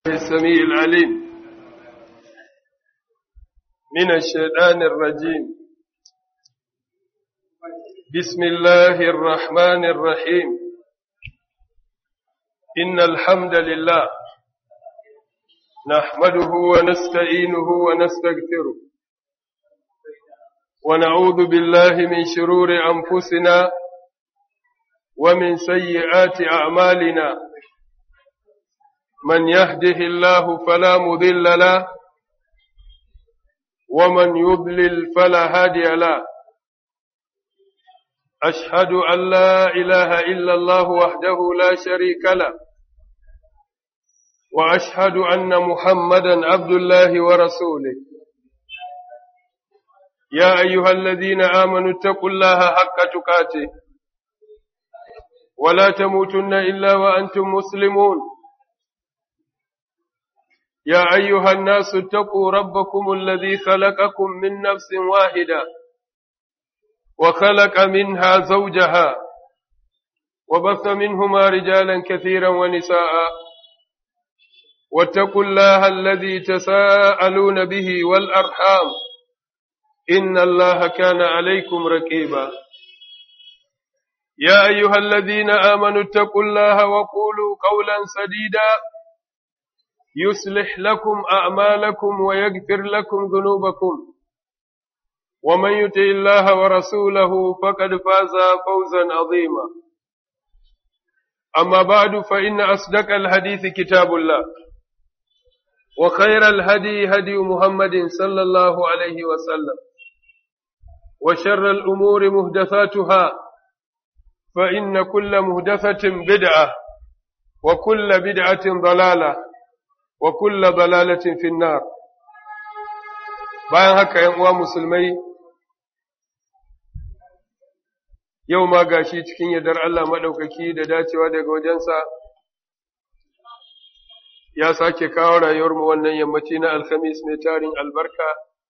السميع العليم من الشيطان الرجيم بسم الله الرحمن الرحيم إن الحمد لله نحمده ونستعينه ونستغفره ونعوذ بالله من شرور أنفسنا ومن سيئات أعمالنا من يهده الله فلا مضل له ومن يضلل فلا هادي له أشهد أن لا إله إلا الله وحده لا شريك له وأشهد أن محمدا عبد الله ورسوله يا أيها الذين آمنوا اتقوا الله حق تقاته ولا تموتن إلا وأنتم مسلمون يا أيها الناس اتقوا ربكم الذي خلقكم من نفس واحدة وخلق منها زوجها وبث منهما رجالا كثيرا ونساء واتقوا الله الذي تساءلون به والأرحام إن الله كان عليكم رقيبا يا أيها الذين آمنوا اتقوا الله وقولوا قولا سديدا يصلح لكم أعمالكم ويغفر لكم ذنوبكم ومن يطع الله ورسوله فقد فاز فوزا عظيما أما بعد فإن أصدق الحديث كتاب الله وخير الهدي هدي محمد صلى الله عليه وسلم وشر الأمور مهدثاتها فإن كل مهدثة بدعة وكل بدعة ضلالة وكل ضلالة في النار bayan haka ‘yan uwa musulmai yau ma gashi cikin yardar Allah maɗaukaki da dacewa daga wajensa ya sake kawo rayuwarmu wannan yammaci na alhamis mai tarin albarka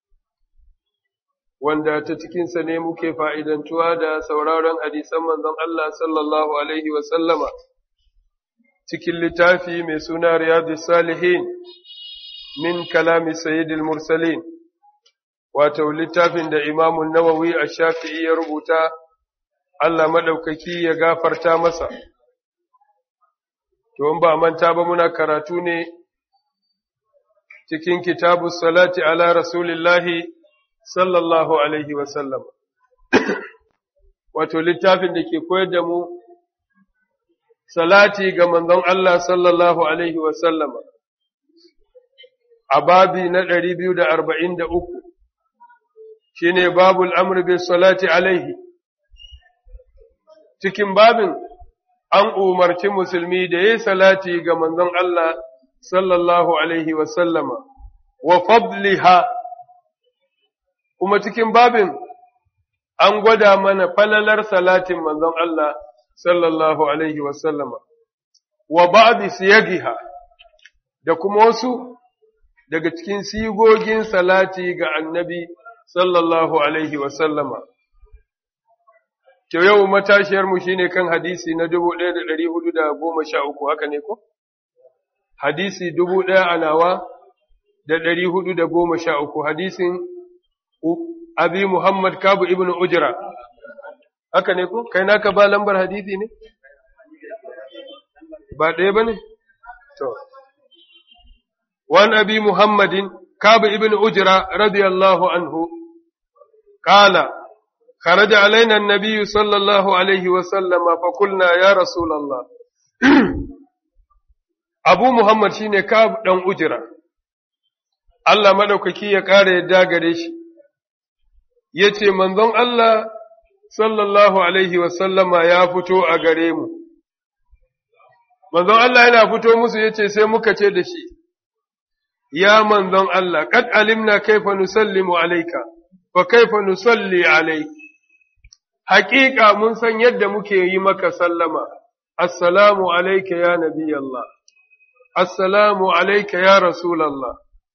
wanda ta cikinsa ne muke fa'idantuwa da sauraron hadisan manzon Allah sallallahu Alaihi wasallama cikin littafi mai suna Riyadu Salihin min kalami Sayyidil Mursalin, wato littafin da imamun Nawawi a shafi'i ya rubuta, Allah maɗaukaki ya gafarta masa. To, ba manta ba muna karatu ne cikin kitabu salati ala Rasulillahi sallallahu Alaihi wasallam. Wato littafin da ke koyar da mu salati ga manzon Allah sallallahu Alaihi wasallama a babi na ɗari biyu da arba'in da uku shi ne babul amr bin salati alaihi cikin babin an umarci musulmi da ya salati ga manzon Allah sallallahu Alaihi wasallama wa fadliha kuma cikin babin an gwada mana falalar salatin manzon Allah sallallahu alaihi wasallama wa ba'di siyagiha da kuma wasu daga cikin sigogin salati ga annabi sallallahu alaihi wasallama to yau matashiyar mu shine kan hadisi na 1413 haka ne ko hadisi 1000 a nawa da 413 hadisin abi muhammad kabu ibnu ujra haka ne ko kai naka ba lambar hadisi ne ba ɗaya ba ne to wan abi muhammadin kabu ibn ujra radiyallahu anhu qala خرج علينا النبي صلى الله عليه وسلم فقلنا يا رسول الله أبو محمد شيني كاب دان أجرا Allah madaukaki ya ƙara yadda gare shi, ya ce, Manzon Allah sallallahu Alaihi wasallama ya fito a gare mu. Manzon Allah yana fito musu ya ce sai muka ce da shi, Ya manzon Allah, ƙad alimna kaifa nusallimu alaika, fa kaifa nusalli alaik. Hakika mun san yadda muke yi maka sallama, Assalamu alaika ya Nabi Allah, Assalamu alaika ya Rasulallah.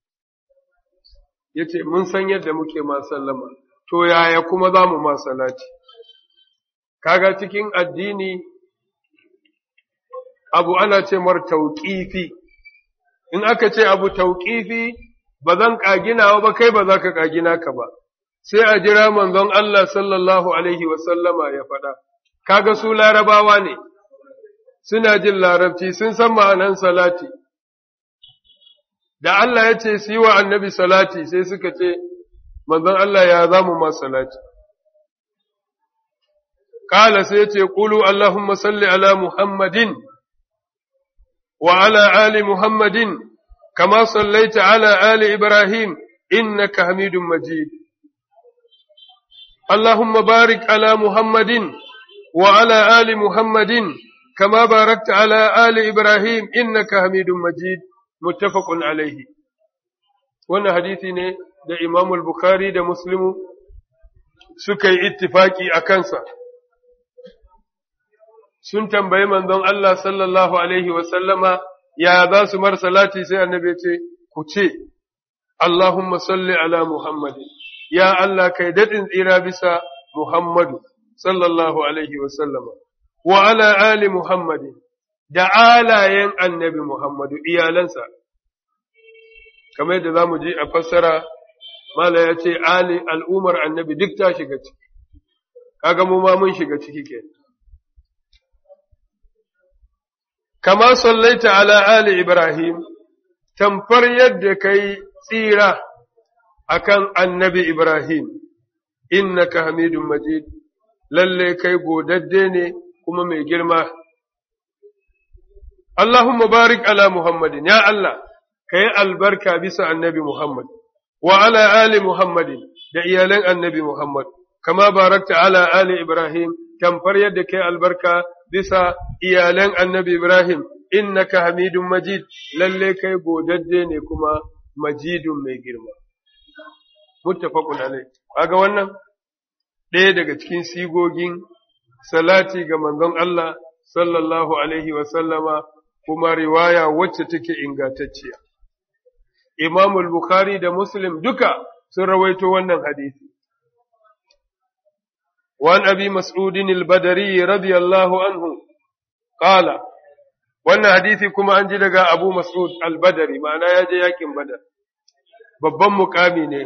Ya ce, Mun san yadda muke ma sallama, to yaya kuma za mu ma salati. kaga cikin addini abu ana ce mar tauƙifi in aka ce abu tauƙifi ba zan ƙaginawa ba kai ba za ka ƙagina ka ba, sai a jira manzon Allah sallallahu Alaihi wasallama ya faɗa, kaga su larabawa ne, suna jin larabci sun san ma'anan salati. Da Allah ya ce su yi wa annabi salati sai suka ce, manzon Allah ya za mu ma salati. Kala sai ce, Ƙulu Allahumma salli ala Muhammadin wa ala ali Muhammadin, kama sallaita ala ali Ibrahim, innaka hamidun majid. Allahumma barik ala Muhammadin wa ala ali Muhammadin, kama barakta ala ali Ibrahim, innaka hamidun majid, muttafaqun alaihi. Wannan hadisi ne da Imamul Bukhari da Muslimu suka yi ittifaki a kansa. sun tambayi manzon Allah sallallahu Alaihi wasallama ya za su mar salati sai annabi ce, ku ce, Allahumma salli ala Muhammadin, ya Allah kai daɗin tsira bisa Muhammadu sallallahu Alaihi wasallama, wa ala ali Muhammadin, da alayen annabi Muhammadu iyalansa. Kamar yadda za mu ji a fassara, Mala ya ce, Ali al'umar annabi duk ta shiga ciki, kaga mu ma mun shiga ciki kenan. كما صليت على آل إبراهيم تنفر يدك tsira akan annabi Ibrahim, innaka hamidun majid, lalle kai godadde ne kuma mai girma. Allahumma barik ala Muhammadin, ya Allah, ka yi albarka bisa annabi Muhammad, wa ala ali Muhammadin da iyalan annabi Muhammad, kama barakta ala ali Ibrahim, tamfar yadda kai albarka bisa iyalan annabi Ibrahim, innaka hamidun majid, lalle kai godadde ne kuma majidun mai girma. Muttafaqun alai. Kaga wannan ɗaya daga cikin sigogin salati ga manzon Allah sallallahu alaihi wa sallama kuma riwaya wacce take ingantacciya. Imam Bukhari da Muslim duka sun rawaito wannan hadisi. وعن أبي مسعود البدري رضي الله عنه قال wannan hadisi kuma an ji daga Abu Mas'ud al-Badari ma'ana ya je yakin Badar babban mukami ne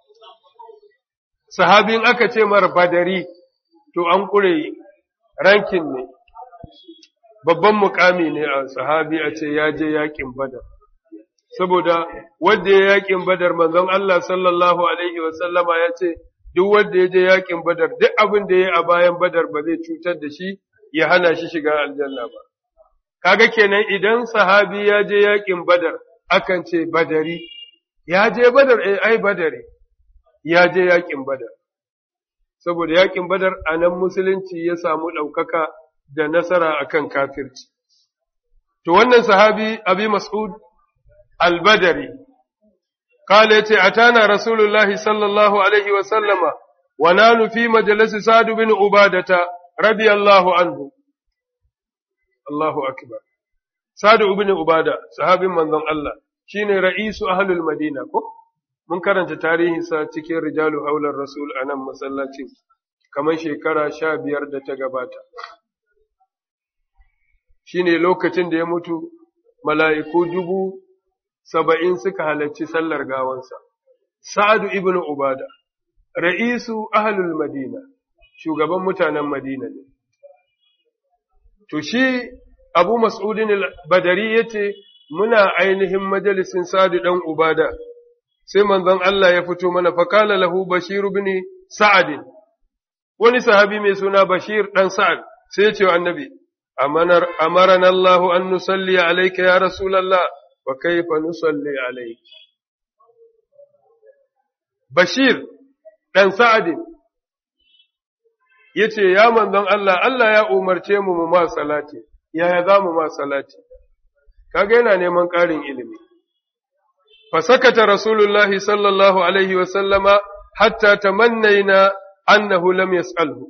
sahabin aka ce mar Badari to an kure rankin ne babban mukami ne a sahabi a ce ya je yakin Badar saboda wanda ya yakin Badar manzon Allah sallallahu alaihi wa sallama ya ce duk wanda ya je yakin Badar duk abin da ya a bayan Badar ba zai cutar da shi ya hana shi shiga aljanna ba kaga kenan idan sahabi ya je yakin badar akan ce badari ya je badar eh ai badari ya je yakin badar saboda yakin badar a nan musulunci ya samu ɗaukaka da nasara akan kafirci to wannan sahabi abi mas'ud al-badari قال يتي أتانا رسول الله صلى الله عليه وسلم ونحن في مجلس سعد بن عبادة رضي الله عنه Allahu akbar Sadu ibn Ubada sahabin manzon Allah shine ra'isu ahlul Madina ko mun karanta tarihin sa cikin rijalu haular rasul anan masallacin kamar shekara sha biyar da ta gabata shine lokacin da ya mutu mala'iku dubu saba'in suka halarci sallar gawansa Sa'adu ibn Ubada ra'isu ahlul Madina shugaban mutanen Madina ne To shi Abu Mas'udin al-Badari ya ce, Muna ainihin majalisin Sadu ɗan Ubada, sai manzon Allah ya fito mana fakala lahu Bashir bin Sa'adin, wani sahabi mai suna Bashir ɗan Sa'ad, sai ya ce wa annabi, Amaran Allah an nusalli alaika ya Rasulallah, wa kaifa nusalli alaika. Bashir ɗan Sa'adin, ya ce, Ya manzon Allah, Allah ya umarce mu mu ma salati, yaya za mu ma salati, kaga yana neman ƙarin ilimi. Fasakata Rasulullahi sallallahu Alaihi wasallama hatta tamannaina annahu lam yas'alhu.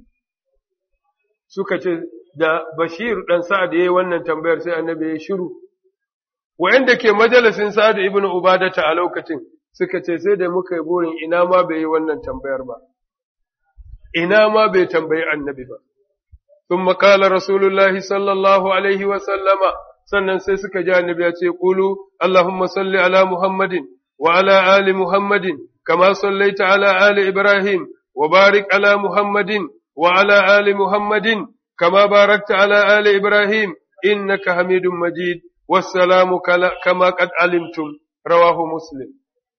Suka ce, da Bashir ɗan Sa'ad ya yi wannan tambayar sai annabi ya shiru, wa'yanda ke majalisin Sa'ad ibn Ubadata a lokacin suka ce sai da muka yi burin ina ma bai yi wannan tambayar ba. ina ma bai tambayi annabi ba. Sun makala Rasulullahi sallallahu Alaihi wasallama sannan sai suka ji annabi ya ce qulu allahumma salli ala muhammadin wa ala ali muhammadin kama sallaita ala ali ibrahim wa barik ala muhammadin wa ala ali muhammadin kama barakta ala ali ibrahim innaka hamidum majid wassalamu kama qad alimtum rawahu muslim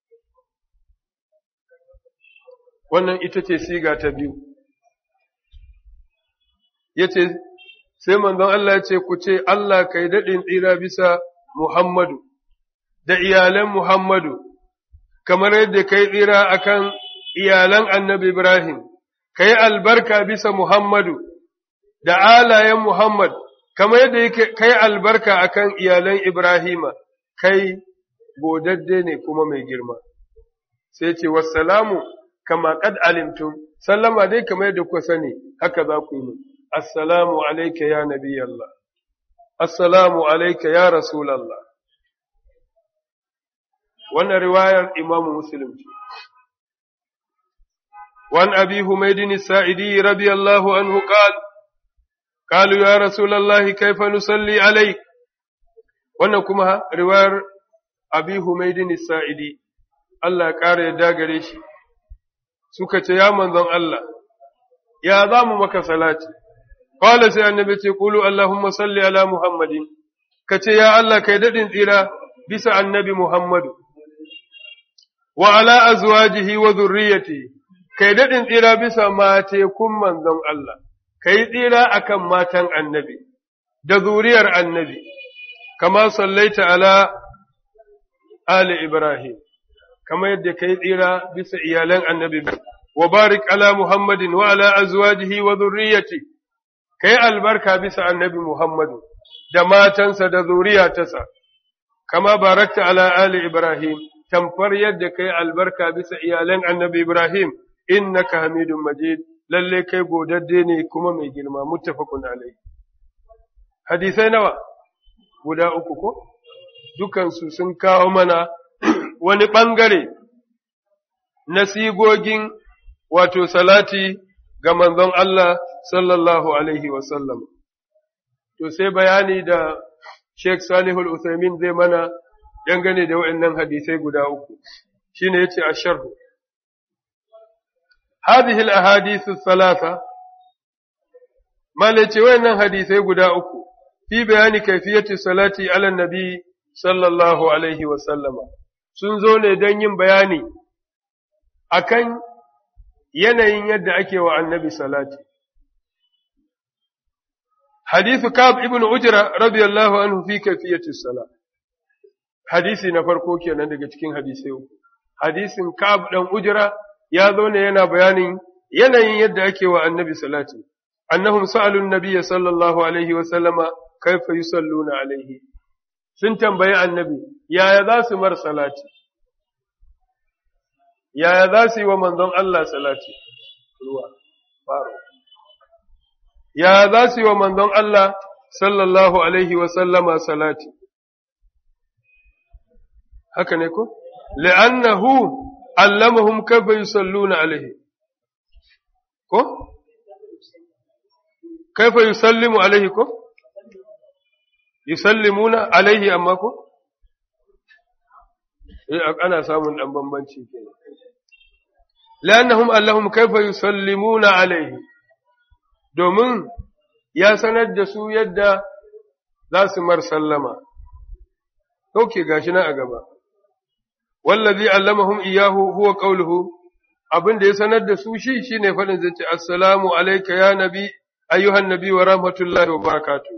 wannan ita ce siga ta biyu yace sai manzon Allah ya ce ku ce Allah kai daɗin tsira bisa Muhammadu da iyalan Muhammadu kamar yadda kai tsira akan iyalan annabi Ibrahim kai albarka bisa Muhammadu da alayen Muhammad kamar yadda kai albarka akan iyalan Ibrahima kai godadde ne kuma mai girma sai ce wassalamu kama kad alimtum sallama dai kamar yadda kuka sani haka za ku yi السلام عليك يا نبي الله السلام عليك يا رسول الله وانا رواية إمام مسلم وعن أبي حميد السائدي رضي الله عنه قال قالوا يا رسول الله كيف نصلي عليك وانا كما رواية أبي حميد السائدي الله قال يدا غريش سكت يا من الله يا ذا مك صلاتي قال sai annabi ce qulu allahumma salli ala muhammadin kace ya Allah kai dadin tsira bisa annabi muhammadu wa ala azwajihi wa dhurriyyati kai dadin tsira bisa mate kun manzon Allah kai tsira akan matan annabi da zuriyar annabi kama sallaita ala ali ibrahim kama yadda kai tsira bisa iyalan annabi wa barik ala muhammadin wa ala azwajihi wa dhurriyyati kai albarka bisa annabi Muhammadu da matansa da zuriyatarsa, kama barakta ala Ali Ibrahim, tamfar yadda kai albarka bisa iyalan annabi Ibrahim, innaka hamidun majid, lalle kai godadde ne kuma mai girma, muttafaqun alai. Hadisai nawa? Guda uku ko? Dukansu sun kawo mana wani ɓangare na sigogin wato salati ga manzon Allah sallallahu alaihi wasallam. To sai bayani da Sheikh Salihul Uthaymin zai mana dangane da waɗannan hadisai guda uku, shi ne ya ce a sharhu. Hadhihi al-ahadithu thalatha Mala ce waɗannan hadisai guda uku, fi bayani kaifiyati salati ala nabi sallallahu alaihi wasallama, sun zo ne don yin bayani akan yanayin yadda ake wa annabi salati. حديث كعب ابن أجرة رضي الله عنه في كيفية الصلاة حديثي نفرقو kenan daga cikin hadisai uku hadisin Ka'ab dan Ujra ya zo ne yana bayanin yanayin yadda ake wa annabi salati annahum sa'alu an-nabiy sallallahu alaihi wa sallama kaifa yusalluna alaihi sun tambayi annabi yaya za su mar salati yaya za su yi wa manzon Allah salati ruwa faro ya za su yi wa manzon Allah sallallahu Alaihi wasallama salati. Haka ne ko? Li'annahu allamahum kafa yusalluna alaihi. Ko? Kaifa yusallimu alaihi ko? Yusallimuna alaihi amma ko? Eh, ana samun ɗan bambanci kenan. Li'annahum allahum kaifa yusallimuna alaihi. domin ya sanar da su yadda za su mar sallama. Ɗauke gashi na a gaba. Wallazi allamahum iyahu huwa qawluhu abin da ya sanar da su shi shine faɗin zai ce assalamu alayka ya nabi ayyuhan nabi wa rahmatullahi wa barakatuh.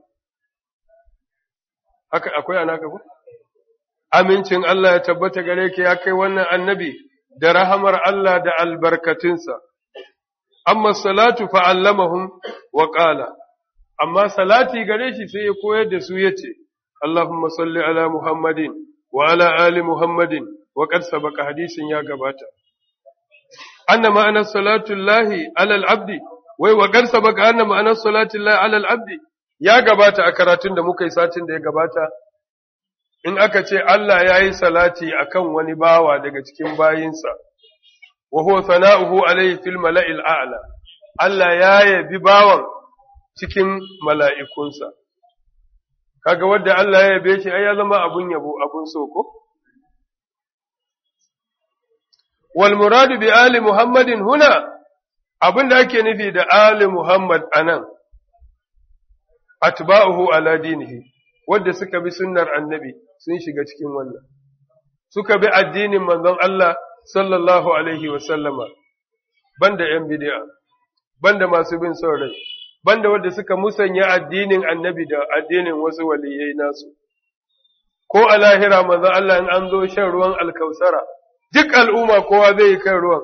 Haka akwai anaka ko? Amincin Allah ya tabbata gare ka ya kai wannan annabi da rahamar Allah da albarkatunsa. amma salatu fa'allamahum wa ƙala, amma salati gare shi sai ya koyar da su ya ce, Allahumma salli ala Muhammadin wa ala ali Muhammadin wa ƙarsa baka hadisin ya gabata. Anna ma'anar salatun lahi alal abdi, wai wa ƙarsa baka anna ma'anar salatun lahi alal abdi, ya gabata a karatun da muka yi satin da ya gabata, in aka ce Allah ya yi salati akan wani bawa daga cikin bayinsa. وهو ثناؤه عليه في الملأ الأعلى Allah ya yabi bawan cikin mala'ikunsa, kaga wadda Allah ya yabe shi ai ya zama abun yabo abun so ko wal muradu bi ali muhammadin huna abin da ake nufi da ali muhammad anan atba'uhu ala dinihi wadda suka bi sunnar annabi sun shiga cikin wannan suka bi addinin manzon Allah sallallahu alaihi wa sallama banda yan bid'a banda masu bin son rai banda wadda suka musanya addinin annabi da addinin wasu waliyai nasu ko a lahira manzon Allah in an zo shan ruwan alkausara duk al'umma kowa zai yi kan ruwan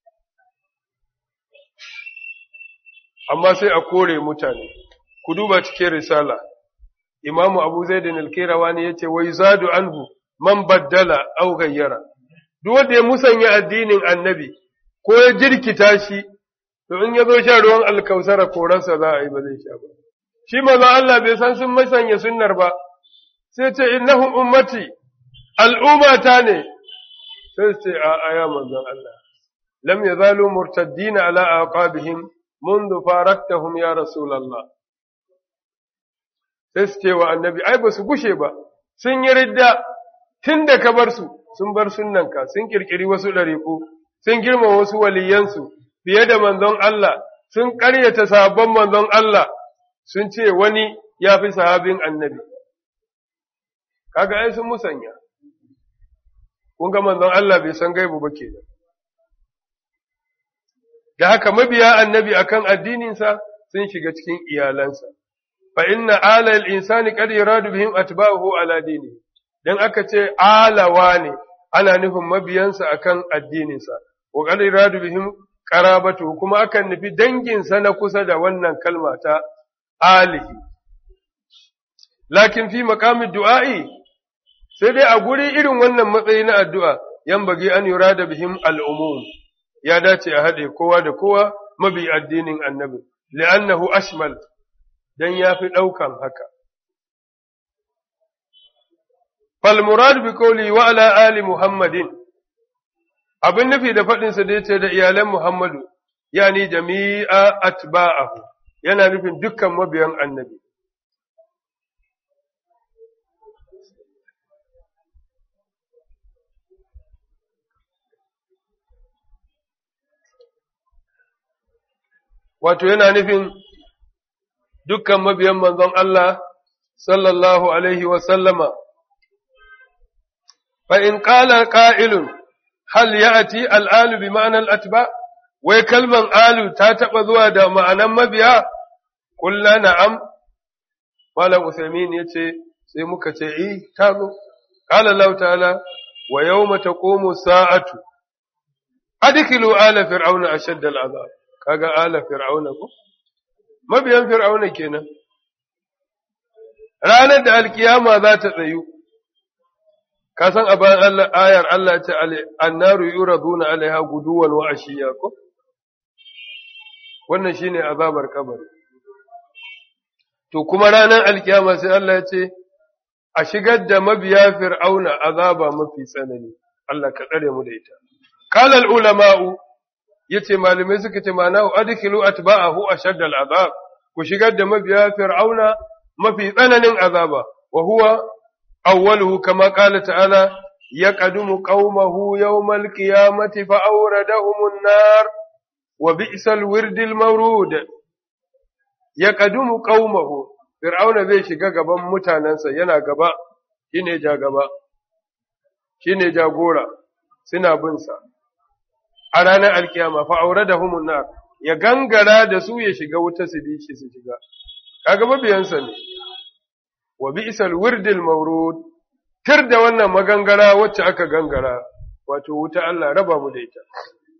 amma sai a kore mutane ku duba cikin risala imamu abu zaidin alkirawani ya ce wai zadu anhu man baddala au gayyara duk wanda ya musanya addinin annabi ko ya jirkita shi to in ya zo shan ruwan alkausara koransa za a yi ba zai sha ba shi maza Allah bai san sun musanya sunnar ba sai ce innahum ummati al'ummata ne sai ce a aya manzon Allah lam yazalu murtaddina ala aqabihim منذ فارقتهم يا رسول الله sai su ce wa annabi ai ba su gushe ba sun yi ridda tun da ka bar su sun bar sunnanka sun kirkiri wasu ɗariƙu sun girma wasu waliyansu fiye da manzon Allah sun ƙaryata sahabban manzon Allah sun ce wani ya fi sahabin annabi kaga ai sun musanya kun ga manzon Allah bai san gaibu ba kenan da haka mabiya annabi akan addininsa sun shiga cikin iyalansa fa inna ala al-insani qad yuradu bihim atba'uhu ala dini dan aka ce alawa ne ana nufin mabiyansa akan addininsa wa qad yuradu bihim qarabatu kuma akan nufi danginsa na kusa da wannan kalma ta alihi lakin fi maqami du'a'i sai dai a guri irin wannan matsayi na addu'a yan bagi an yurada bihim al-umum ya dace a haɗe kowa da kowa mabi addinin annabi, li'annahu ashmal don ya fi ɗaukan haka. Falmurad bi koli wa ala ali Muhammadin, abin nufi da faɗinsa da yace da iyalan Muhammadu, yani jami'a atba'ahu yana nufin dukkan mabiyan annabi. wato yana nufin dukkan mabiyan manzon Allah sallallahu alaihi wa sallama fa in qala qa'ilun hal ya'ti al'alu bi ma'anar atba wai kalman alu ta taba zuwa da ma'anan mabiya kullu na'am malam usaimin yace sai muka ce eh ta zo qala Allah ta'ala wa yawma taqumu sa'atu adkhilu ala fir'auna ashadda al'azab kaga ala fir'auna ko mabiyan fir'auna kenan ranar da alkiyama za ta tsayu ka san a bayan Allah ayar Allah ta annaru yuraduna alaiha guduwan wa ashiya ko wannan shine azabar kabari to kuma ranar alkiyama sai Allah ya ce a shigar da mabiya fir'auna azaba mafi tsanani Allah ka tsare mu da ita qala al ulama'u yace malamai suka ce ma'ana adkhilu atba'ahu ashadda al'azab ku shigar da mabiya fir'auna mafi tsananin azaba wa huwa awwaluhu kama qala ta'ala yaqdumu qaumahu yawmal qiyamati fa awradahum an-nar wa bi'sal wirdil mawrud yaqdumu qaumahu fir'auna zai shiga gaban mutanansa yana gaba shine ja gaba shine jagora suna bin sa a ranar alkiyama fa aure da humun nar ya gangara da su ya shiga wuta su bi shi su shiga kaga mabiyansa ne wa bi'sal wirdil mawrud tir da wannan magangara wacce aka gangara wato wuta Allah raba mu da ita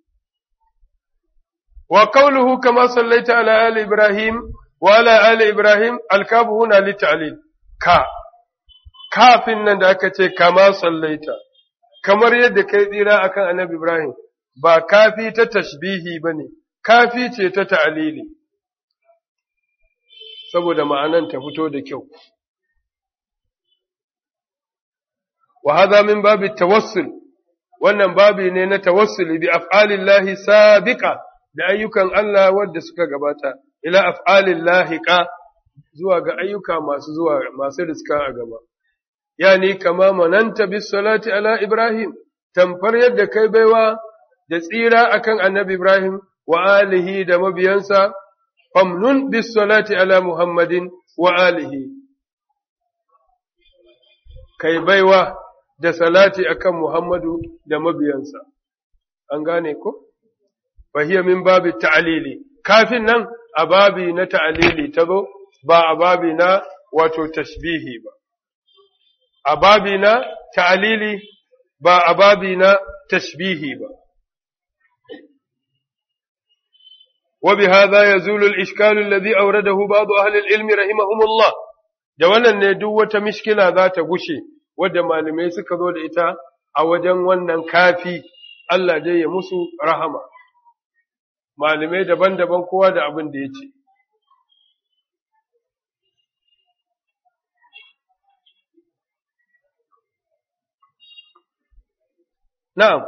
wa qawluhu kama sallaita ala ali ibrahim wa ala ali ibrahim alkabu huna litalil ka kafin nan da aka ce kama sallaita kamar yadda kai tsira akan annabi ibrahim ba kafi ta tashbihi ba ne, kafi ce ta ta'alili, saboda ma'anan ta fito da kyau. Wa haza min babi tawassul, wannan babi ne na tawassuli bi af'alillahi sabiqa da ayyukan Allah wadda suka gabata, ila af'alillahi ka zuwa ga ayyuka masu zuwa masu riska a gaba yani kama mananta bis salati ala ibrahim tamfar yadda kai baiwa da tsira akan annabi ibrahim wa alihi da mabiyansa famnun bis salati ala muhammadin wa alihi kai baiwa da salati akan muhammadu da mabiyansa an gane ko fahiya min babi ta'lili kafin nan a babi na ta'lili ta zo ba a babi na wato tashbihi ba a babi na ta'lili ba a babi na tashbihi ba وبهذا يزول الإشكال الذي أورده بعض أهل العلم رحمهم الله da wannan ne duk wata mishkila za ta gushe wadda malamai suka zo da ita a wajen wannan kafi Allah dai ya musu rahama malamai daban-daban kowa da abin da ya ce na'am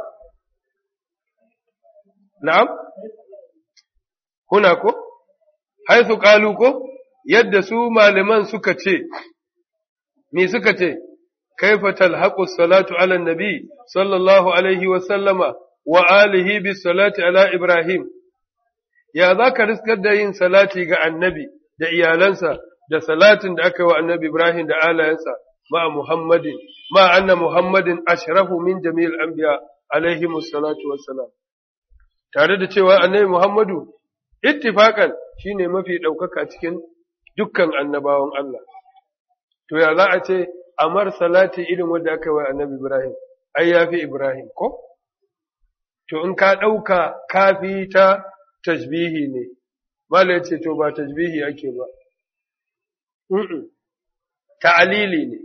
na'am huna ko haithu qalu ko yadda su malaman suka ce me suka ce kaifa talhaqu salatu ala nabi sallallahu alaihi wa sallama wa alihi bis salati ala ibrahim ya zaka riskar da yin salati ga annabi da iyalansa da salatin da aka yi wa annabi ibrahim da alayansa ma muhammadin ma anna muhammadin ashrafu min jami'il anbiya alaihi salatu wassalam tare da cewa annabi muhammadu ittifaqan shine mafi ɗaukaka cikin dukkan annabawan Allah. To ya za a ce amar salati irin wanda aka wa annabi Ibrahim, ai ya fi Ibrahim ko? To in ka ɗauka kafi ta tajbihi ne, Mala ce to ba tajbihi ake ba. Ta'alili ne.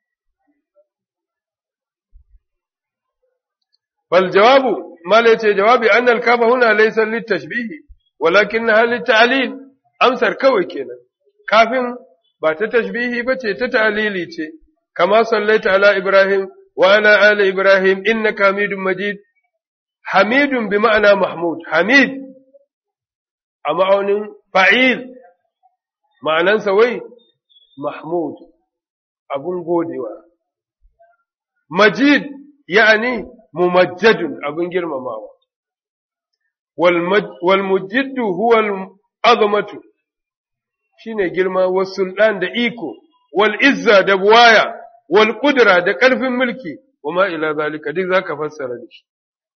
Bal jawabu, Mala ce jawabi annal kafa huna laysa littashbihi. walakin halin ta'alil amsar kawai kenan kafin ba ta tashbihi ba ce ta ta'alili ce kama sallaita ala ibrahim wa ala ali ibrahim innaka hamidun majid hamidun bi ma'ana mahmud hamid a ma'aunin fa'il ma'anansa wai mahmud abun godewa majid ya'ani mumajjadun abun girmamawa والمجد هو العظمة shine girma wa sultan da iko wal izza da buwaya wal qudra da karfin mulki wama ila zalika duk zaka fassara da shi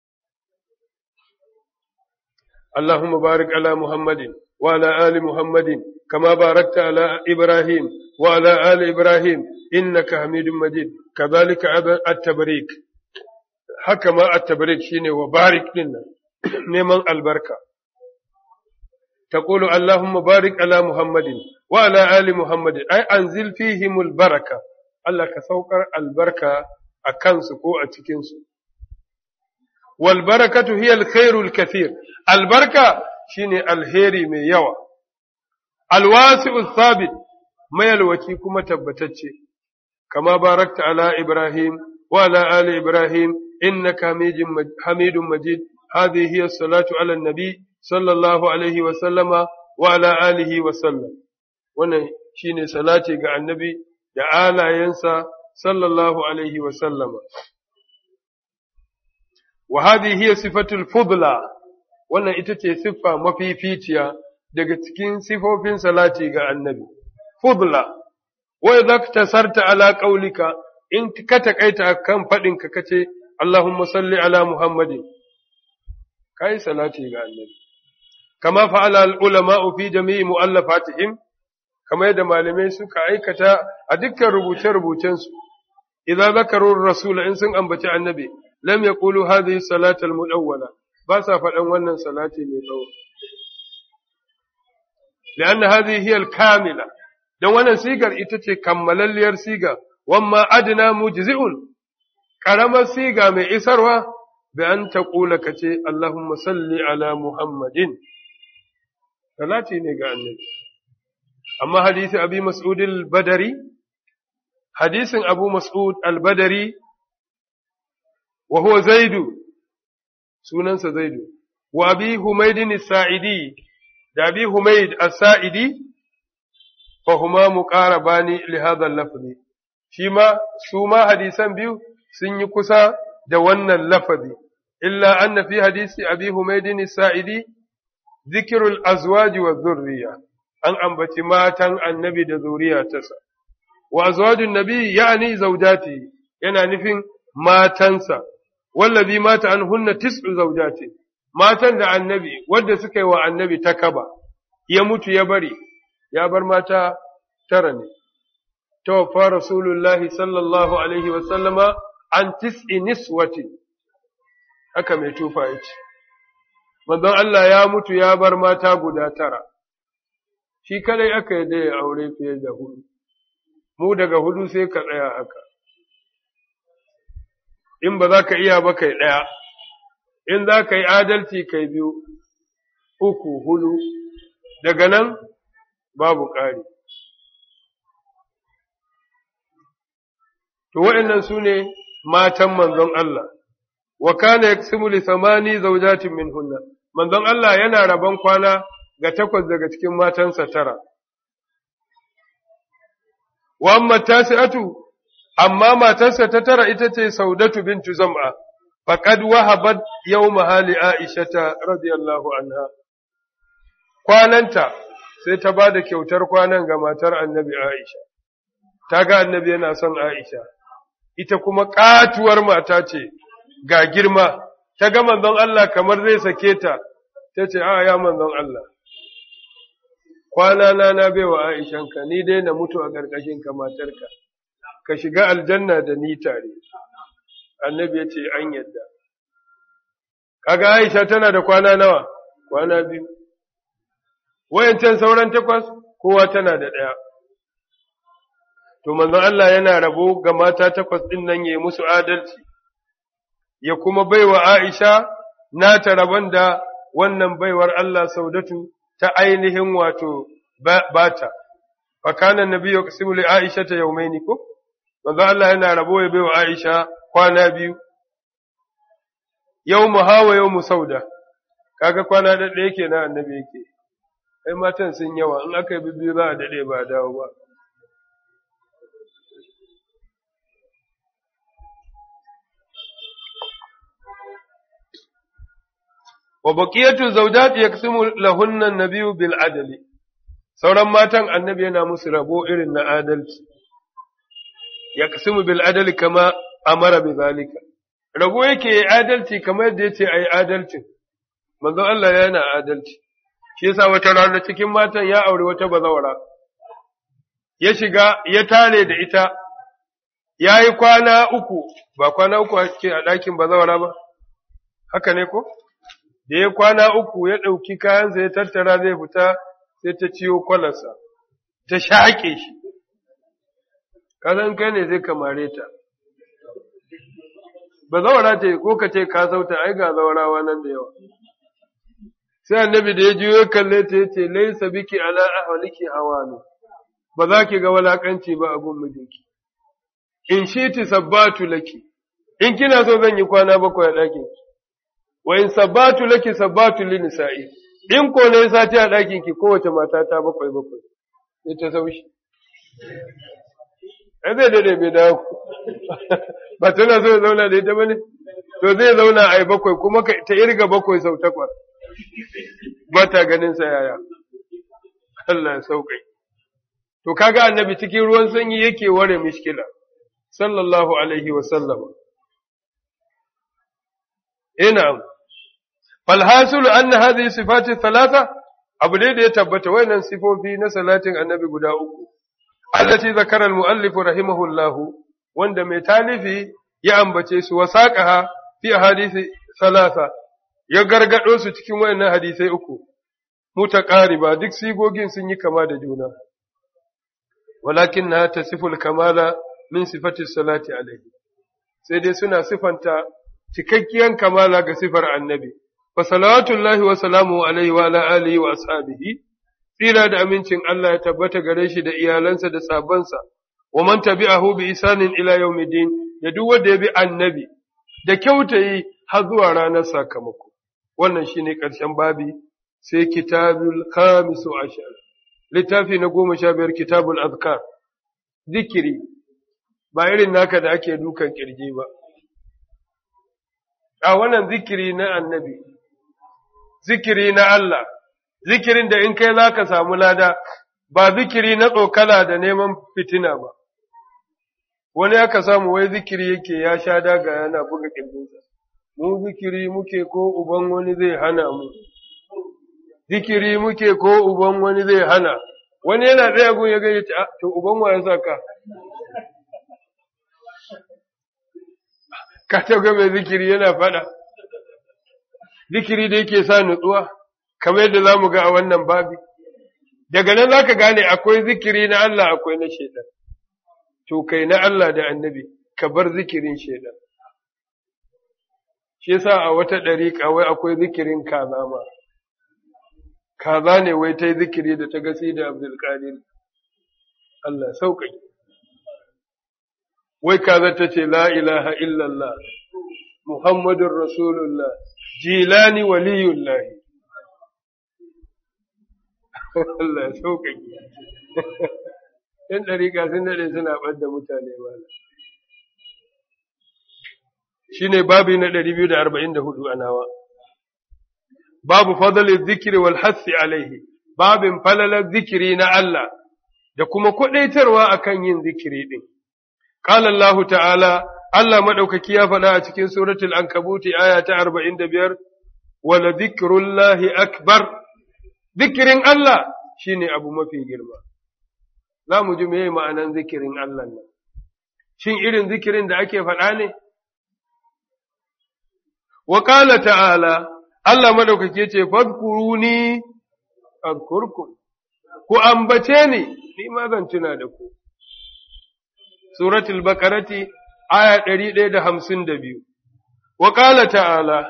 Allahumma barik ala Muhammadin wa ala ali Muhammadin kama barakta ala Ibrahim wa ala ali Ibrahim innaka Hamidum Majid kadhalika at-tabrik haka ma at-tabrik shine wa barik dinnan neman albarka. Taƙulu Allahumma barik ala Muhammadin wa ala ali Muhammadin, ai, an fihimul baraka, Allah ka saukar albarka a kansu ko a cikinsu. Wal barakatu hiya alkhairul kathir, albarka shine alheri mai yawa. Alwasi'u sabit, mayalwaci kuma tabbatacce, kama barakta ala Ibrahim wa ala ali Ibrahim, innaka hamidun majid, هذه هي الصلاة على النبي صلى الله عليه وسلم وعلى آله وسلم wannan shine salati ga annabi da alayensa sallallahu alaihi wa sallama wa hadhihi hiya sifatul fudla wannan ita ce siffa mafificiya daga cikin sifofin salati ga annabi fudla wa idza tasarta ala qaulika in ka takaita kan fadin ka kace Allahumma salli ala Muhammadin kai salati ga annabi kama fa'ala al-ulama'u fi jami'i mu'allafatihim kama yadda malamai suka aikata a dukkan rubuce-rubucensu idza zakaru rasula in sun ambaci annabi lam yaqulu hadhihi salatu al-mudawwala ba sa faɗan wannan salati mai tsawo لأن هذه هي الكاملة dan wannan sigar ita ce kammalalliyar siga wamma adna mujzi'un karamar siga mai isarwa bi an taqula kace Allahumma salli ala Muhammadin salati ne ga annabi amma hadisi abi mas'ud al-badari hadisin abu mas'ud al-badari wa huwa zaidu sunansa zaidu wa abi humayd as-sa'idi da abi humayd as-sa'idi fahuma muqarabani li hadha al-lafzi shi ma su ma hadisan biyu sun yi kusa da wannan lafazi illa anna fi hadisi abi humaydin sa'idi zikrul azwaji wa dhurriya an ambaci matan annabi da zuriya tasa wa azwajun nabi ya'ni zawjati yana nufin matansa wallazi mata anhunna tis'u zawjati matan da annabi wanda suka yi wa annabi takaba ya mutu ya bari ya bar mata tara ne tawaffa rasulullahi sallallahu alaihi wa sallama an tis'i niswati haka mai tufa yace manzon Allah ya mutu ya bar mata guda tara shi kadai aka yi da ya aure fiye da hudu mu daga hudu sai ka tsaya haka in ba za ka iya ba kai ɗaya in za ka yi adalci kai biyu uku hudu daga nan babu ƙari to waɗannan su ne matan manzon Allah wa kana yaksimu li samani zawjatin minhunna manzon Allah yana rabon kwana ga takwas daga cikin matansa tara wa amma tasi'atu amma matarsa ta tara ita ce saudatu bintu zam'a faqad wahabat yawma hali aishata radiyallahu anha kwananta sai ta bada kyautar kwanan ga matar annabi aisha ta ga annabi yana son aisha ita kuma katuwar mata ce ga girma ta ga manzon Allah kamar zai sake ta ta ce a ya manzon Allah kwana na na baiwa Aishanka ni dai na mutu a ƙarƙashin ka matarka ka shiga aljanna da ni tare annabi ya ce an yadda kaga Aisha tana da kwana nawa kwana biyu wayancan sauran takwas kowa tana da ɗaya to manzon Allah yana rabo ga mata takwas ɗin nan ya musu adalci ya kuma baiwa Aisha nata rabon da wannan baiwar Allah Saudatu ta ainihin wato bata fa kana nabiyyu qasimu li Aisha ta yawmaini ko manzo Allah yana rabo ya baiwa Aisha kwana biyu yawmu hawa yawmu sauda kaga kwana da ɗaya kenan annabi yake ai matan sun yawa in aka yi bibbiyu za a dade ba dawo ba wa baqiyatu zawjat yaqsimu lahunna an-nabiyyu bil adli sauran matan annabi yana musu rabo irin na adalci yaqsimu bil adli kama amara bi zalika rabo yake adalci kamar yadda yace ayi adalcin manzo Allah yana adalci shi yasa wata rana cikin matan ya aure wata bazawara ya shiga ya tare da ita ya yi kwana uku ba kwana uku ake a ɗakin bazawara ba haka ne ko da ya kwana uku ya ɗauki kayansa ya tattara zai fita sai ta ciyo kwalarsa, ta shaƙe shi, kazan kai ne zai kamare ta. Ba zawara ce ko ka ce ka sauta ai ga zawarawa nan da yawa. Sai annabi da ya juyo kalle ta yace laisa biki ala ahwaliki hawanu ba za ki ga walakanci ba a gun mijinki. In shi ti sabbatu laki, in kina so zan yi kwana bakwai a ɗakin ki. wa in sabbatu laki sabbatu li nisa'i in ko ne sati a ɗakin ki kowace mata ta bakwai bakwai sai ta saushi ai zai dade bai dawo ba tana so ya zauna da ita bane to zai zauna ai bakwai kuma ta irga bakwai sau takwas ba ta ganin sa yaya Allah ya sauƙai to kaga annabi cikin ruwan sanyi yake ware mishkila sallallahu alaihi wa sallama ina falhasulu anna hadhihi sifati thalatha abu da ya tabbata wayannan sifofi na salatin annabi guda uku allati zakara al-muallif rahimahullahu wanda mai talifi ya ambace su wasaqaha fi hadisi thalatha ya gargado su cikin wayannan hadisai uku mutaqariba duk sigogin sun yi kama da juna walakinna tasiful kamala min sifati salati alaihi sai dai suna sifanta cikakkiyan kamala ga sifar annabi wa salawatullahi wa salamu alaihi wa ala alihi wa ashabihi tsira da amincin Allah ya tabbata gare shi da iyalansa da sabansa wa man tabi'ahu bi isanin ila yawmiddin da duk wanda ya bi annabi da kyautayi har zuwa ranar sakamako wannan shine karshen babi sai kitabul khamisu ashar littafi na goma sha biyar kitabul azkar zikiri ba irin naka da ake dukan kirji ba a wannan zikiri na annabi zikiri na Allah zikirin da in kai za ka samu lada ba zikiri na tsokala da neman fitina ba wani aka samu wai zikiri yake ya sha daga yana buga kirjinsa mu zikiri muke ko uban wani zai hana mu zikiri muke ko uban wani zai hana wani yana ɗaya gun ya gaya to uban wa ya saka ka taga mai zikiri yana faɗa zikiri da yake sa nutsuwa kamar yadda za mu ga a wannan babi daga nan za ka gane akwai zikiri na Allah akwai na shaidan to kai na Allah da annabi ka bar zikirin shaidan shi yasa a wata ɗariƙa wai akwai zikirin kaza ma kaza ne wai ta yi zikiri da ta gasi da abdulkadir Allah sauƙaƙi wai kaza ta ce la ilaha illallah muhammadun rasulullah jilani waliyullahi Allah sauƙaƙi ‘yan ɗariƙa sun daɗe suna ɓadda mutane mana shi ne babi na ɗari biyu da arba'in da hudu a nawa babu fadalin zikiri wal hassi alaihi babin falalar zikiri na Allah da kuma kwaɗaitarwa akan yin zikiri ɗin قال الله تعالى Allah maɗaukaki ya faɗa a cikin suratul ankabuti aya ta arba'in da biyar, wala zikirullahi akbar, zikirin Allah shi ne abu mafi girma. Za mu ji meye ma'anan zikirin Allah nan. Shin irin zikirin da ake faɗa ne? Wa ƙala ta'ala, Allah maɗaukaki ce, Fadkuruni, adkurkum, ku ambace ni, ni ma zan tuna da ku. Suratul Bakarati aya ɗari ɗaya da hamsin da biyu. Wa ƙala ta'ala,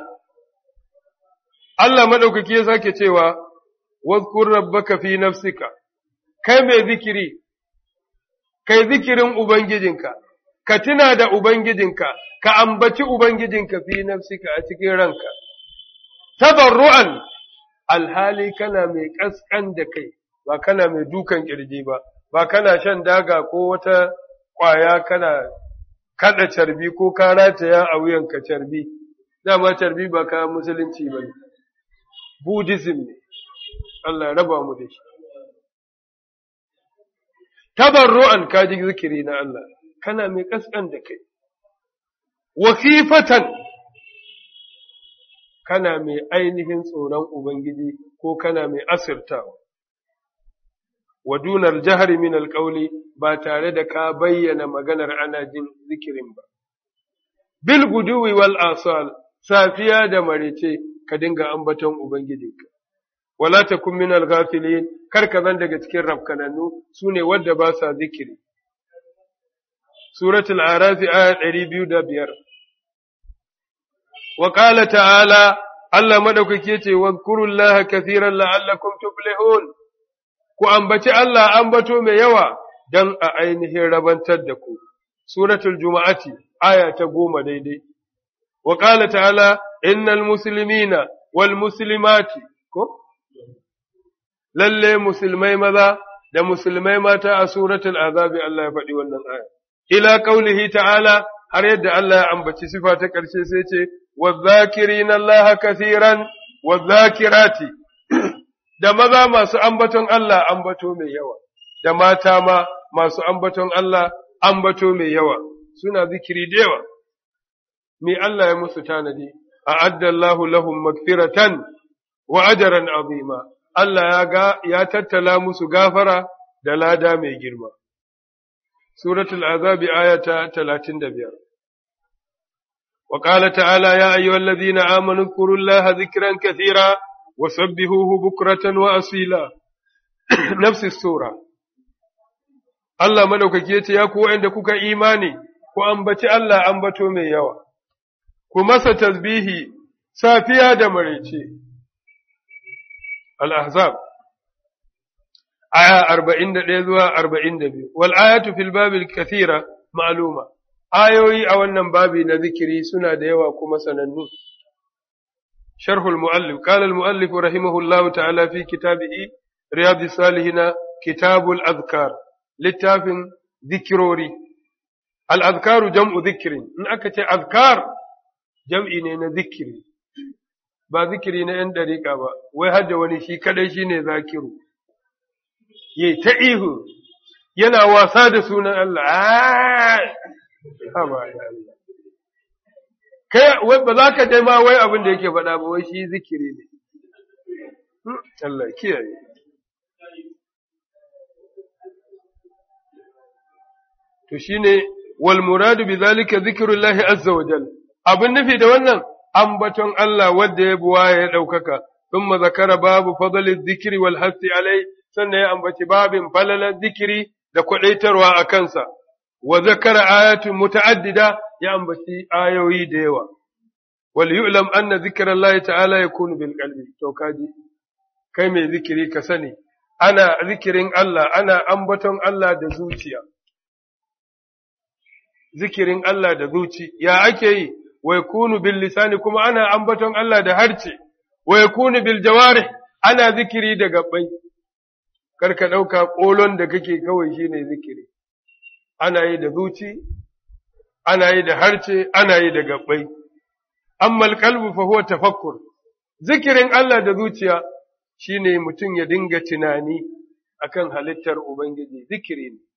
Allah maɗaukaki ya sake cewa, Wazkur rabbaka fi nafsika, kai mai zikiri, kai zikirin Ubangijinka, ka tuna da Ubangijinka, ka ambaci Ubangijinka fi nafsika a cikin ranka, tabarru'an alhali kana mai ƙasƙan da kai, ba kana mai dukan ƙirji ba, ba kana shan daga ko wata ƙwaya kana kada carbi ko ka rataya a wuyanka carbi, dama carbi ba ka musulunci ba ne, Buddhism ne, Allah raba mu da shi. Tabarru'an ka ji zikiri na Allah, kana mai ƙasƙan da kai, wakifatan kana mai ainihin tsoron Ubangiji ko kana mai asirtawa. wa dunar jihar min alƙauli ba tare da ka bayyana maganar ana jin zikirin ba. Bil guduwi wal asal safiya da marice ka dinga ambaton Ubangijinka. Wala ta kun min alghafilin kar ka zan daga cikin rafkanannu su ne wadda ba sa zikiri. Suratul Arafi aya ɗari biyu da biyar. Wa ƙala ta'ala Allah maɗaukaki ce wa kurullaha kathiran la'allakum tuflihun. ku ambaci Allah ambato mai yawa don a ainihin rabantar da ku. Suratul Juma'ati, aya ta goma daidai. Wa ƙala ta'ala, innal musulmina wal musulmati, ko? Lalle musulmai maza da musulmai mata a suratul azabi Allah ya faɗi wannan aya. Ila ƙaulihi ta'ala, har yadda Allah ya ambaci sifa ta ƙarshe sai ce, wa zakirina Allah kathiran wa zakirati. da maza masu ambaton Allah ambato mai yawa, da mata ma masu ambaton Allah ambato mai yawa, suna zikiri da yawa. Me Allah ya musu tanadi, a addallahu lahum magfiratan wa ajaran azima. Allah ya ga ya tattala musu gafara da lada mai girma. Suratul Azabi ayata talatin da biyar. وقال تعالى يا أيها الذين آمنوا اذكروا الله ذكرا كثيرا وسبحوه بكرة وأصيلا نفس السورة Allah madaukaki ya ce, Ya ku waɗanda kuka imani, ku ambaci Allah ambato mai yawa, ku masa tasbihi safiya da maraice. Al-Ahzab, aya arba'in da ɗaya zuwa arba'in da biyu, wal ayatu fil babil kathira ma'aluma, ayoyi a wannan babi na zikiri suna da yawa kuma sanannu. شرح المؤلف قال المؤلف رحمه الله تعالى في كتابه riyadus salihina kitabul azkar littafin zikirori al-azkaru jam'u zikirin in aka ce azkar jam'i ne na zikiri ba zikiri na ‘yan ɗariƙa ba, wai har da wani shi kaɗai shi ne zakiru, yi ta ihu, yana wasa da sunan Allah, Kai, ba za ka dai ma wai abin da yake faɗa ba, wai shi zikiri ne. Allah kiyaye. To shi ne, wal muradu bi zalika zikirullahi azza wa jal. Abin nufi da wannan, ambaton Allah wadda ya buwa ya ɗaukaka, thumma zakara babu fadalin zikiri wal hasti alai, sannan ya ambaci babin falalar zikiri da kwaɗaitarwa a kansa, wa zakara ayatun muta'addida ya ambaci ayoyi da yawa. Wal yu'lam anna zikiran Allah ta'ala ya kunu bil qalbi, to kaji, kai mai zikiri ka sani, ana zikirin Allah, ana ambaton Allah da zuciya. Zikirin Allah da zuci, ya ake yi, wa yakunu bil lisani kuma ana ambaton Allah da harce wa yakunu bil jawarih ana zikiri da gabbai karka dauka kolon da kake kawai shine zikiri ana yi da zuci ana yi da harce ana yi da gabbai amma alqalbu fa huwa tafakkur zikirin Allah da zuciya shine mutum ya dinga tunani akan halittar ubangiji zikiri ne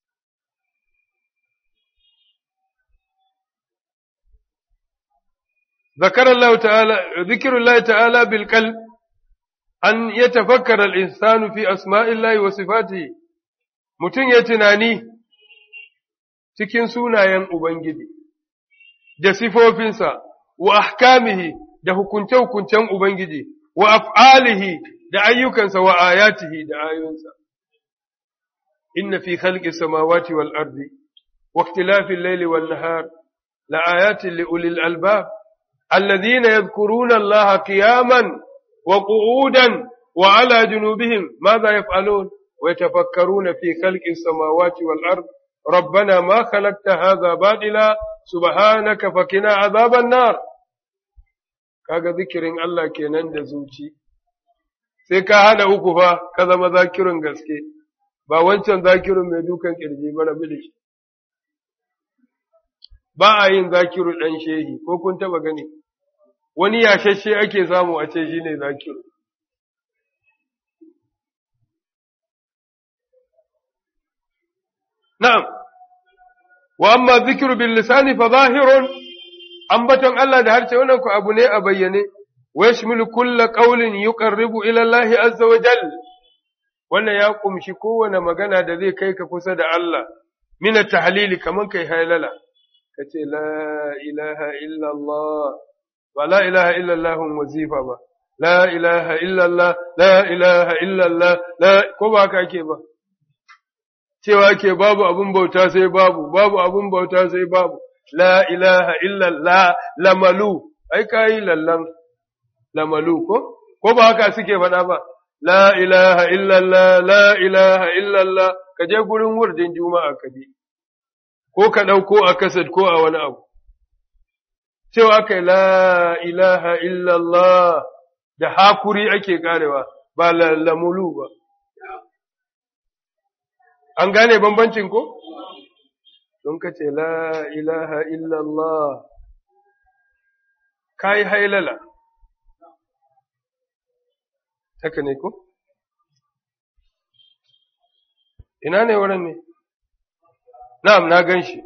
ذكر الله تعالى ذكر الله تعالى بالقلب أن يتفكر الإنسان في أسماء الله وصفاته mutum ya tunani cikin sunayen Ubangiji da sifofinsa wa ahkamihi da hukunce-hukuncen Ubangiji wa af'alihi da ayyukansa wa ayatihi da ayoyinsa inna fi khalqi samawati wal ardi wa ikhtilafi al-layli wan nahar la ayatin li ulil albab الذين يذكرون الله قياما وقعودا وعلى جنوبهم ماذا يفعلون ويتفكرون في خلق السماوات والأرض ربنا ما خلقت هذا باطلا سبحانك فقنا عذاب النار kaga zikirin Allah kenan da zuci sai ka hada uku fa ka zama zakirin gaske ba wancan zakirin mai dukan kirji ba rabu da shi ba a yin zakiru ɗan shehi ko kun taba gani wani yashashe ake samu a ce shi ne zakiru na'am wa amma zikiru bil lisani fa zahirun ambaton Allah da harshe wannan ku abu ne a bayyane wa yashmilu kulla qawlin yuqarribu ila Allah azza wa jal wannan ya kumshi kowane magana da zai kai ka kusa da Allah min at-tahlili kaman kai halala kace la ilaha illa Allah ba la ilaha illa Allah wazifa ba la ilaha illa Allah la ilaha illa Allah la ko ba ka ake ba cewa ke babu abun bauta sai babu babu abun bauta sai babu la ilaha illa Allah lamalu ai kai lallan lamalu ko ko ba haka suke faɗa ba la ilaha illa Allah la ilaha illa Allah ka je gurin wurdin juma'a ka je ko ka ɗauko a kasad ko a wani abu. Cewa aka yi la ilaha illallah da hakuri ake karewa ba lamulu ba. An gane bambancin ko? Don ka ce la ilaha illallah ka yi hailala. Haka ne ko? Ina ne wurin ne? Na'am, na gan shi.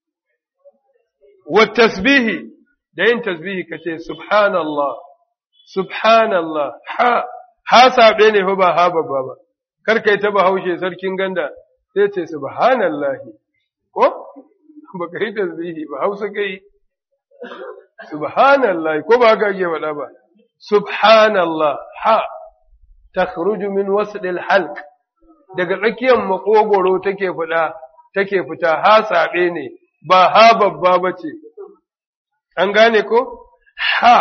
Wa tasbihi, da yin tasbihi ka ce, Subhanallah, Subhanallah, ha, ha saɓe ne fa ba ha babba ba, kar kai ta haushe sarkin ganda, sai ce, Subhanallah, ko? Ba ka yi tasbihi ba, hausa ka yi. Subhanallah, ko ba ka yi faɗa ba. Subhanallah, ha, ta min wasu halk daga tsakiyar makogoro take fita. take fita ha saɓe ne, ba ha babba ba ce, an gane ko? Ha,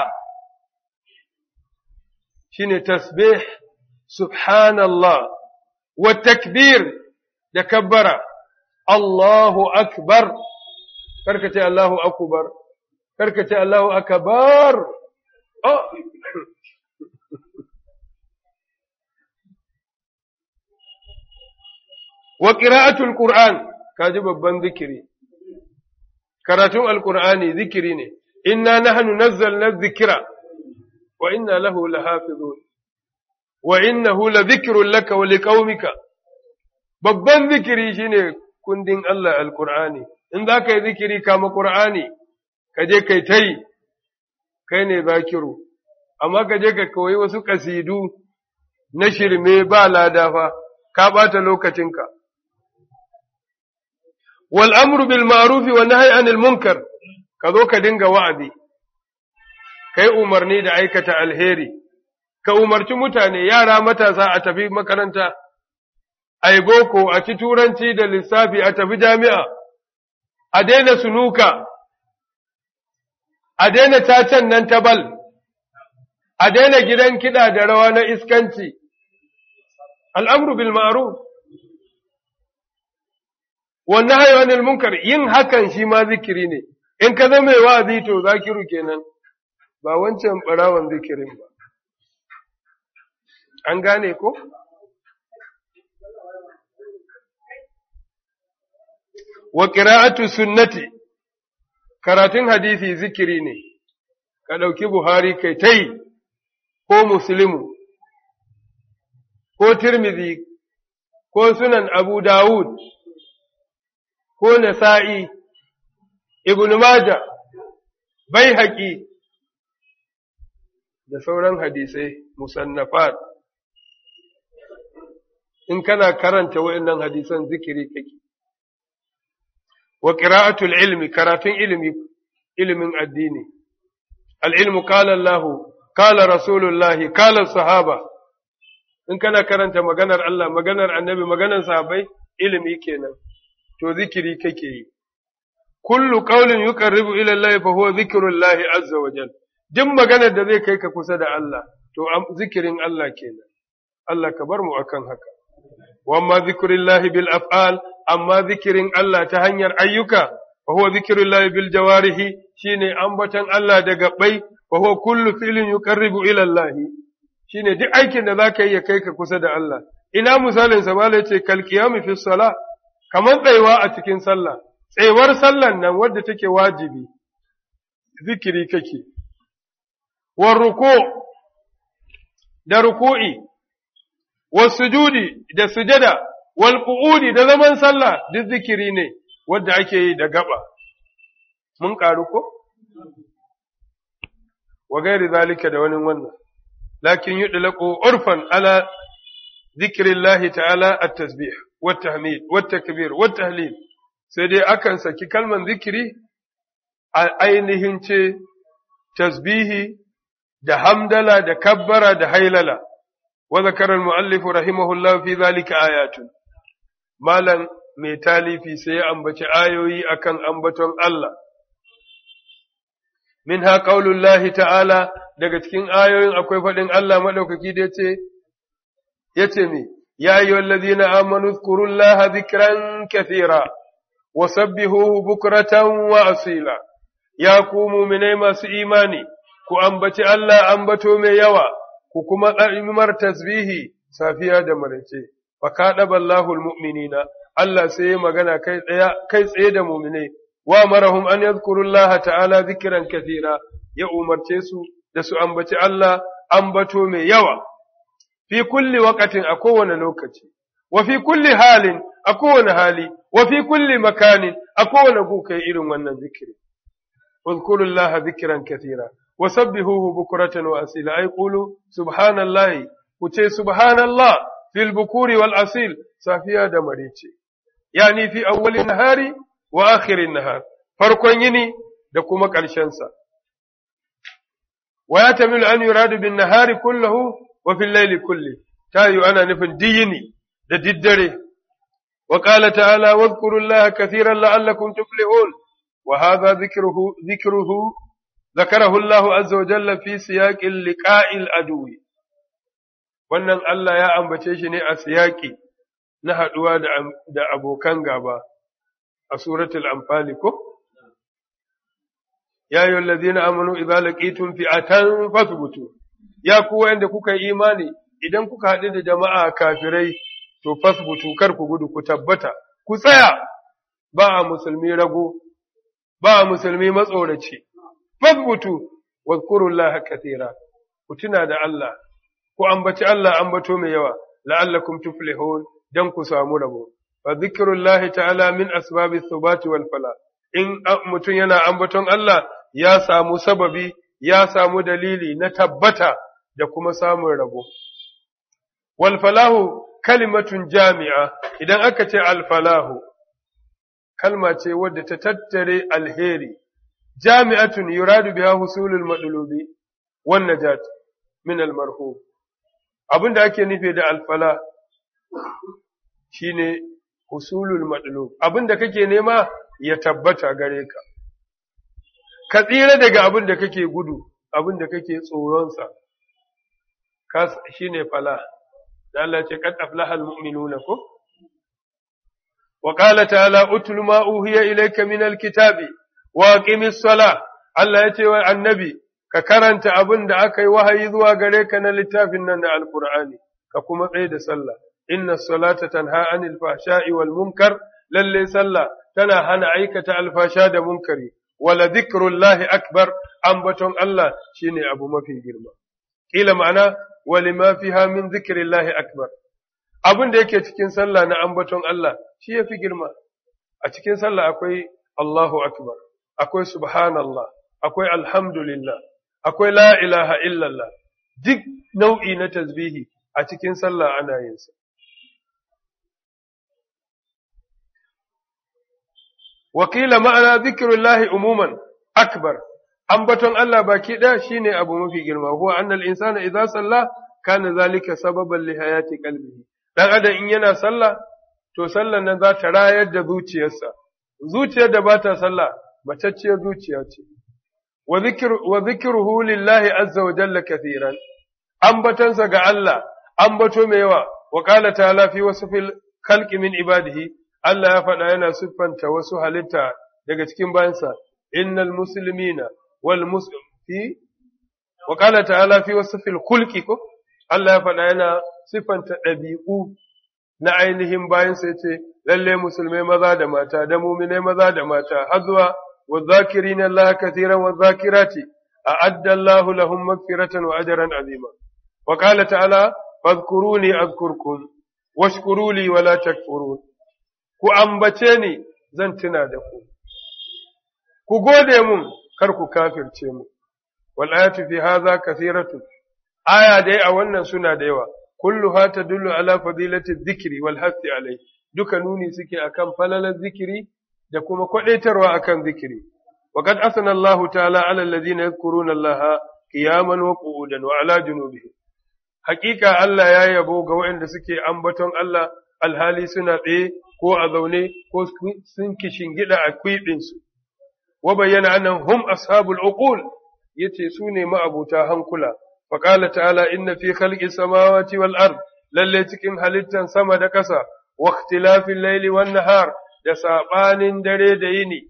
shi ne tasbih, subhanallah, wa takbir da kabbara, Allahu akbar, karkace Allahu akubar, karkace Allahu akabar, oh. wa qira'atul qur'an kaji babban zikiri karatun alqur'ani zikiri ne inna nahnu nazzalna dhikra wa inna lahu lahafizun wa innahu ladhikrun laka wa liqaumika babban zikiri shine kundin Allah alqur'ani in za ka yi zikiri kama qur'ani ka je kai tai kai ne zakiru amma ka je ka koyi wasu kasidu na shirme ba lada fa ka ɓata lokacinka. Wal amru bil ma'rufi wa nahyi anil munkar ka zo ka dinga wa'azi kai umarni da aikata alheri ka umarci mutane yara matasa a tafi makaranta ai boko a ci turanci da lissafi a tafi jami'a a daina sunuka a daina cacen nan ta bal a daina gidan kiɗa da rawa na iskanci al'amru bil ma'ruf wannan hayawanin munkar yin hakan shi ma zikiri ne in ka zama mai wa'azi to zakiru kenan ba wancan ɓarawan zikirin ba an gane ko? wa ƙira'atu sunnati karatun hadisi zikiri ne ka ɗauki buhari kai ta yi ko muslimu ko tirmidhi ko sunan abu dawud ko nasa'i ibn majah bai haƙi da sauran hadisai musannafat in kana karanta waɗannan hadisan zikiri kake wa qira'atul ilmi karatun ilmi ilimin addini al-ilmu qala Allah qala Rasulullah qala sahaba in kana karanta maganar Allah maganar annabi maganar sahabbai ilimi kenan to zikiri kake yi kullu qawlin yuqarribu ila Allah fa huwa zikrullah azza wa jalla duk maganar da zai kai ka kusa da Allah to zikirin Allah kenan Allah ka bar mu akan haka wamma zikrullahi bil af'al amma zikirin Allah ta hanyar ayyuka wa huwa zikrullahi bil jawarihi shine ambatan Allah da gabbai wa huwa kullu fi'lin yuqarribu ila Allah shine duk aikin da zaka yi ya kai ka kusa da Allah ina misalin sa malai ce kal qiyam fi salah kamar tsayuwa a cikin sallah tsayuwar sallan nan wadda take wajibi zikiri kake war ruku da ruku'i wasujudi da sujada wal qu'udi da zaman sallah duk zikiri ne wanda ake yi da gaba mun karu ko wa gairi zalika da wani wannan lakin yudlaqu urfan ala zikrillahi ta'ala at-tasbih wat tahmid wat takbir wat tahlil sai dai akan saki kalman zikiri a ainihin ce tasbihi da hamdala da kabbara da hailala وذكر المؤلف رحمه الله في ذلك آيات مالا mai talifi sai ya ambaci ayoyi akan ambaton Allah. Min ha ƙaunullahi ta'ala daga cikin ayoyin akwai faɗin Allah maɗaukaki da ce, ya ce mi, ya yi wallazi na amanu kurullaha zikiran kathira, wa sabbihuhu bukratan wa asila, ya ku muminai masu imani, ku ambaci Allah ambato mai yawa. ku kuma ɗa'imar tasbihi safiya da maraice, fa kaɗa ballahul mu'minina, Allah sai ya magana kai tsaye da muminai, wa marahum an yadhkurullah ta'ala zikiran kathira ya umarce su da su ambaci Allah ambato mai yawa, fi kulli wakatin a kowane lokaci, wa fi kulli halin a kowane hali, wa fi kulli makanin a kowane gukai irin wannan zikiri. Wadhkurullaha zikiran kathira. وسبحوه بكرة وأصيلا أي قولوا سبحان الله وتي سبحان الله في البكور والأصيل سافيا دمريتي يعني في أول النهار وآخر النهار فرق يني دكما كالشنسا ويتمل أن يراد بالنهار كله وفي الليل كله تايو أنا نفن ديني دددري وقال تعالى واذكروا الله كثيرا لعلكم تفلحون وهذا ذكره ذكره ذكره الله عز وجل في سياق اللقاء العدو wannan Allah ya ambace shi ne a siyaki na haɗuwa da abokan gaba a suratul anfal ko ya ayyuhal ladzina amanu idza laqitum fi'atan fathbutu ya ku wanda kuka yi imani idan kuka haɗu da jama'a kafirai to fasbutu kar ku gudu ku tabbata ku tsaya ba a musulmi rago ba a musulmi matsoraci fasbutu wadhkurullaha kathira ku tuna da Allah ku ambaci Allah ambato mai yawa la'allakum tuflihun dan ku samu rabo fa dhikrullahi ta'ala min asbabi thubati wal fala in mutum yana ambaton Allah ya samu sababi ya samu dalili na tabbata da kuma samun rabo wal falahu kalimatun jami'a idan aka ce al falahu kalma ce wadda ta tattare alheri jami'atun yuradu biha husulul madlubi wan najat min al marhub abinda ake nufi da al fala shine husulul madlub abinda kake nema ya tabbata gare ka ka tsira daga abin da kake gudu abin da kake tsoronsa shine fala da Allah ce kad aflahal mu'minuna ko wa qala ta'ala utlu ma uhiya ilayka min alkitabi wa aqimis sala Allah ya ce wa annabi ka karanta abin da aka yi wahayi zuwa gare ka na littafin nan na alqur'ani ka kuma tsaye da sallah inna salata tanha anil fahsha'i wal munkar lalle sallah tana hana aikata alfasha da munkari wala dhikrullahi akbar ambaton Allah shine abu mafi girma kila ma'ana walima fiha min dhikrillahi akbar abin da yake cikin sallah na ambaton Allah shi yafi girma a cikin sallah akwai Allahu akbar akwai subhanallah akwai alhamdulillah akwai la ilaha illallah duk nau'i na tasbihi a cikin sallah ana yin sa wakila ma'ana zikirullahi umuman akbar ambaton Allah baki ɗaya shine abu mafi girma huwa annal insana idza salla kana zalika sababan li hayati qalbihi dan adam in yana sallah to sallan nan za ta rayar da zuciyarsa zuciyar da bata sallah matacciyar zuciya ce wa zikru wa zikruhu lillahi azza wa jalla kathiran ambatansa ga Allah ambato mai yawa wa qala ta'ala fi wasfil khalqi min ibadihi Allah ya faɗa yana siffanta wasu halitta daga cikin bayansa, innal muslimina wal muslimin wa qala ta'ala fi wasfil khulqi ko Allah ya faɗa yana siffanta ɗabi'u na ainihin bayansa yace lalle musulmai maza da mata da mu'minai maza da mata har zuwa wa zakirina Allah katiran wa zakirati a'adda Allahu lahum maghfiratan wa ajran azima wa qala ta'ala fadhkuruni azkurkum washkuru li wa la takfurun ku ambace ni zan tuna da ku, ku gode mun kar ku kafirce mu, wal ayatu fi haza kasiratu, aya dai a wannan suna da yawa, kullu ha ta dullu ala fadilati zikiri wal hasti alai, duka nuni suke akan falalar zikiri da kuma kwadaitarwa akan zikiri. وقد أثنى الله تعالى على الذين يذكرون الله قياما وقعودا وعلى جنوبهم حقيقة الله يا يبو وعند سكي أنبتون الله الهالي سنة إيه ko a zaune ko sun gida a kwiɓinsu, wa bayyana annan hum ashabul uqul yace su ne ma'abuta hankula, faƙala ta'ala inna fi khalqi samawati wal ard lalle cikin halittan sama da ƙasa, wa ikhtilafil laili wan nahar da saɓanin dare da yini.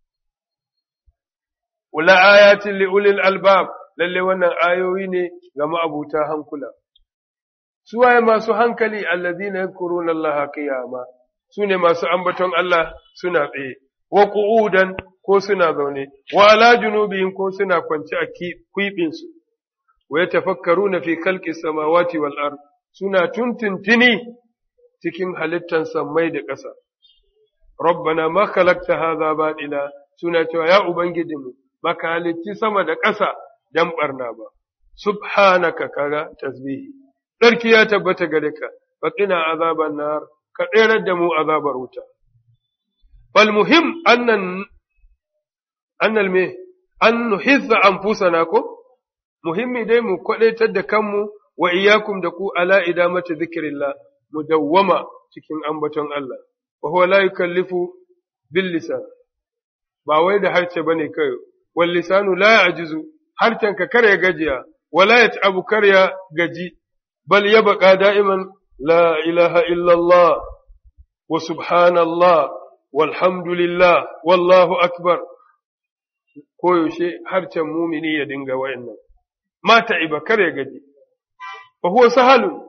Ula ayatin li ulil albab lalle wannan ayoyi ne ga ma'abuta hankula. Suwaye masu hankali allazina yadhkuruna Allah qiyama su ne masu ambaton Allah suna tsaye, wa ƙu'udan ko suna zaune, wa ala junubihim ko suna kwance a kwiɓinsu, wa ya tafakkaru na fi kalƙi samawati wal ard suna tuntuntuni cikin halittan sammai da ƙasa. Rabbana ma khalaqta hadha batila suna cewa ya ubangijinmu baka halitti sama da ƙasa dan barna ba. Subhanaka kaga tasbihi. Sarki ya tabbata gare ka, faqina azaban nar ka tserar da mu azabar wuta. Bal muhim annan annal me an nuhizza anfusana ko muhimmi dai mu kwadaitar da kanmu wa iyyakum da ku ala idamati dhikrillah mu dawwama cikin ambaton Allah wa huwa la yukallifu bil lisan ba wai da harce bane kai wal lisanu la ya'jizu harcen ka kare gajiya wala yat'abu karya gaji bal yabqa da'iman لا إله إلا الله وسبحان الله والحمد لله والله أكبر koyaushe harcen mumini ya dinga wa'annan ma ta'iba kar ya gaji fa huwa sahalun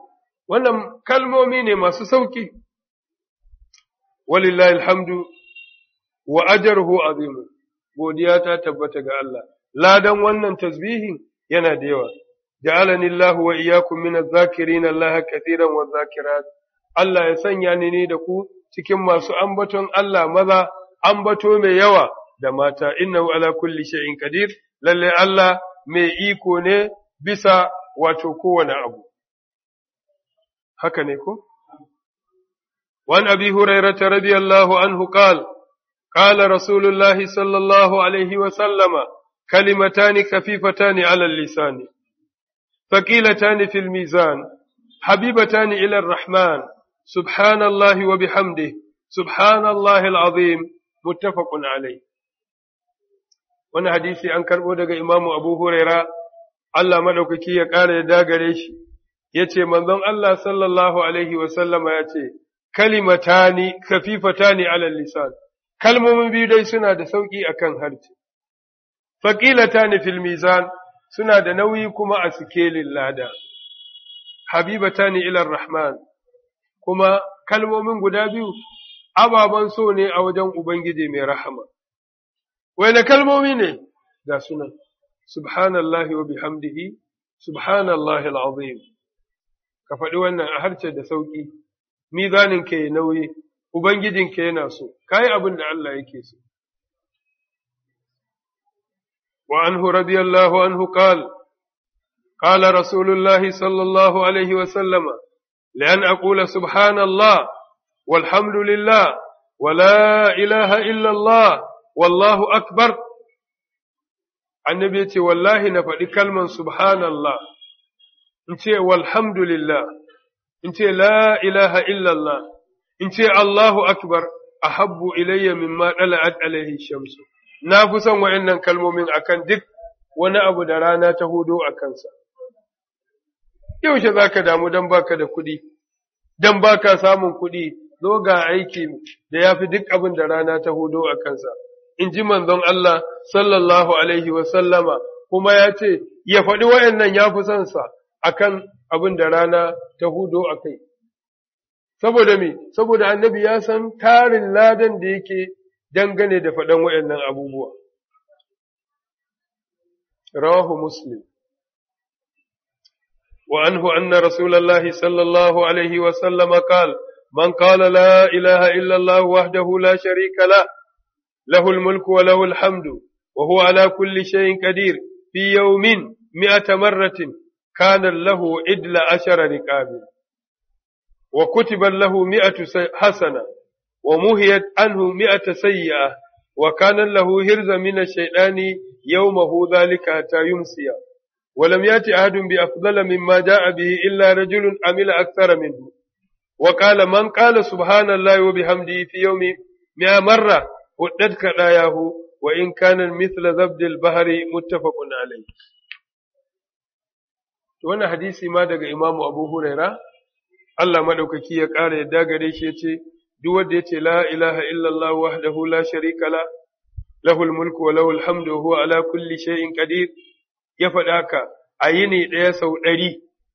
wannan kalmomi ne masu sauki walillahi alhamdu wa ajruhu azimun godiya ta tabbata ga Allah ladan wannan tasbihin yana da yawa ja'alani Allah wa iyyakum min adh-dhakirin Allah katiran wa dhakirat Allah ya sanya ni ne da ku cikin masu ambaton Allah maza ambato mai yawa da mata innahu ala kulli shay'in qadir lalle Allah mai iko ne bisa wato kowane abu haka ne ko وعن أبي هريرة رضي الله عنه قال قال رسول الله صلى الله عليه وسلم كلمتان خفيفتان على اللسان ثقيلتان في الميزان حبيبتان إلى الرحمن سبحان الله وبحمده سبحان الله العظيم متفق عليه wani hadisi an karɓo daga imamu abu huraira Allah maɗaukaki ya ƙara ya dagare shi ya ce manzon Allah sallallahu alaihi wasallama ya ce kalimatani khafifatani ala lisan kalmomin biyu dai suna da sauki akan harshe faqilatani fil mizan suna da nauyi kuma a sikelin lada habibatani ila rahman kuma kalmomin guda biyu ababan so ne a wajen ubangiji mai rahama wani kalmomi ne ga sunan subhanallahi wa bihamdihi subhanallahi al'azim ka faɗi wannan a harshe da sauƙi mizanin ka ya nauyi ubangijin ka yana so kai abin da Allah yake so wa anhu radiyallahu anhu qala قال رسول الله صلى الله عليه وسلم لأن أقول سبحان الله والحمد لله ولا إله إلا الله والله أكبر النبي والله نفعل كلمة سبحان الله انت والحمد لله انت لا إله إلا الله انت الله أكبر أحب إلي مما طلعت عليه الشمس نافسا وإن كلمة من أكن دك wani abu da rana ta hudo a kansa. Yaushe za ka damu don baka da kuɗi, don baka samun kuɗi, zo ga aiki da ya fi duk abin da rana ta hudo a kansa. In ji manzon Allah sallallahu Alaihi wasallama kuma ya ce, ya faɗi wa'yannan ya fi son sa a kan abin da rana ta hudo a kai. Saboda me, saboda annabi ya san tarin ladan da yake dangane da faɗan wa'yannan abubuwa. رواه مسلم وعنه أن رسول الله صلى الله عليه وسلم قال من قال لا إله إلا الله وحده لا شريك له له الملك وله الحمد وهو على كل شيء قدير في يوم مئة مرة كان له إدل أشر ركاب وكتب له مئة حسنة ومهيت عنه مئة سيئة وكان له هرز من الشيطان يومه ذلك حتى يمسي ولم يأت أحد بأفضل مما جاء به إلا رجل عمل أكثر منه وقال من قال سبحان الله وبحمده في يوم مئة مرة ودت كراياه وإن كان مثل زبد البحر متفق عليه wannan hadisi ma daga Imam Abu Huraira Allah madaukaki ya ƙara yadda gare shi yace duk wanda yace la ilaha illallah wahdahu la sharika la lahul mulku wa lahul hamdu wa huwa ala kulli shay'in qadir ya faɗa ka a yini ɗaya sau ɗari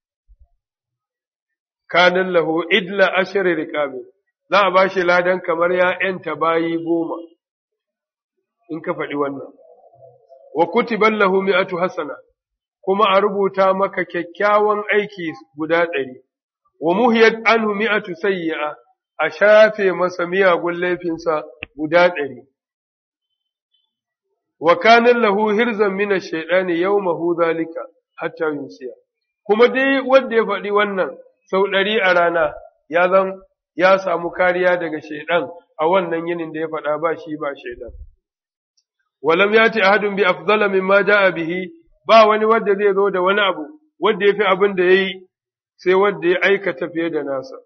kanan lahu idla ashari riqabi za a bashi ladan kamar ya ‘yanta bayi goma in ka faɗi wannan wa kutiban lahu mi'atu hasana kuma a rubuta maka kyakkyawan aiki guda ɗari wa muhiyat anhu mi'atu sayyi'a a shafe masa miyagun laifinsa guda ɗari wa kanan lahu hirzan mina shaidani yau mahu zalika hatta yunsiya kuma dai wanda ya faɗi wannan sau ɗari a rana ya zan ya samu kariya daga shaidan a wannan yinin da ya faɗa ba shi ba shaidan walam ya ce ahadun bi afdala mimma ja'a bihi ba wani wanda zai zo da wani abu wanda ya fi abin da ya yi sai wanda ya aikata fiye da nasa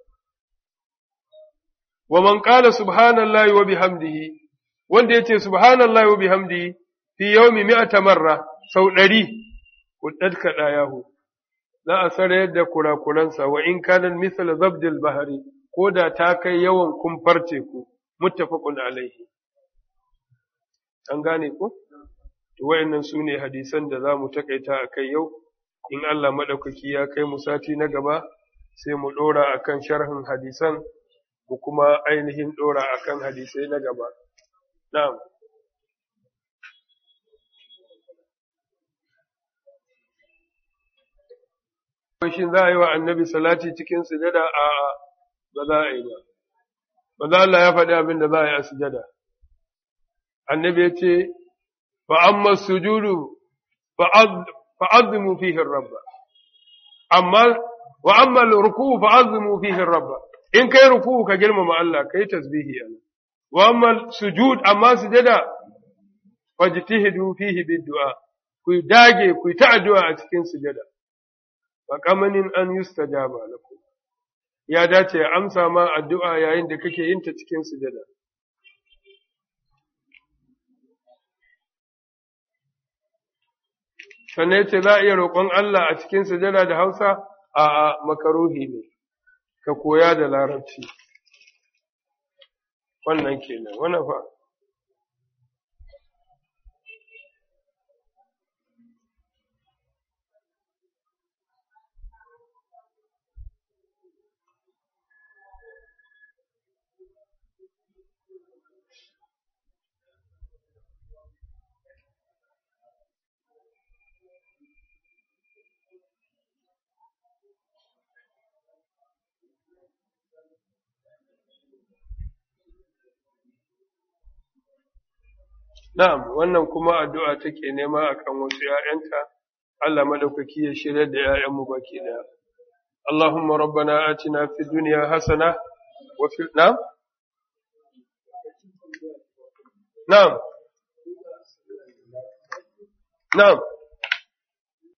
wa man qala subhanallahi wa bihamdihi wanda yace subhanallahi wa bihamdihi fi yawmi mi'ata marra sau ɗari kuddad kada yahu za a sarayar da kurakuransa wa in kana misal zabdil bahari ko da ta kai yawan kumfar teku muttafaqun alaihi an gane ko to wayannan sune hadisan da zamu takaita akai yau in Allah madaukaki ya kai mu sati na gaba sai mu ɗora akan sharhin hadisan mu kuma ainihin ɗora akan hadisai na gaba. Na'am. Shin za a yi wa annabi salati cikin sujada a ba za a yi ba. Ba za Allah ya faɗi abin da za a yi a sujada. Annabi ya ce, fa'amma sujudu fa'azzimu fihin rabba. Amma, wa'amma ruku fa'azzimu fihin rabba. In kai ruku ka girmama Allah, kai tasbihi Allah. Wa'amma sujud, amma sujada, fajtihidu fihi bid-du'a. Ku dage, ku ta addu'a a cikin sujada. faƙamanin an yustajaba lakum ya dace ya amsa ma addu'a yayin da kake yin ta cikin sujada sannan ce za a iya roƙon Allah a cikin sujada da Hausa a makaruhi ne ka koya da larabci wannan kenan wannan fa Na'am, wannan kuma addu'a take nema akan wasu ‘ya'yanta, Allah maɗaukaki ya shirya da ‘ya'yanmu baki ɗaya. Allahumma rabbana atina fi duniya hasana wa fi na'am? Na'am. Na'am.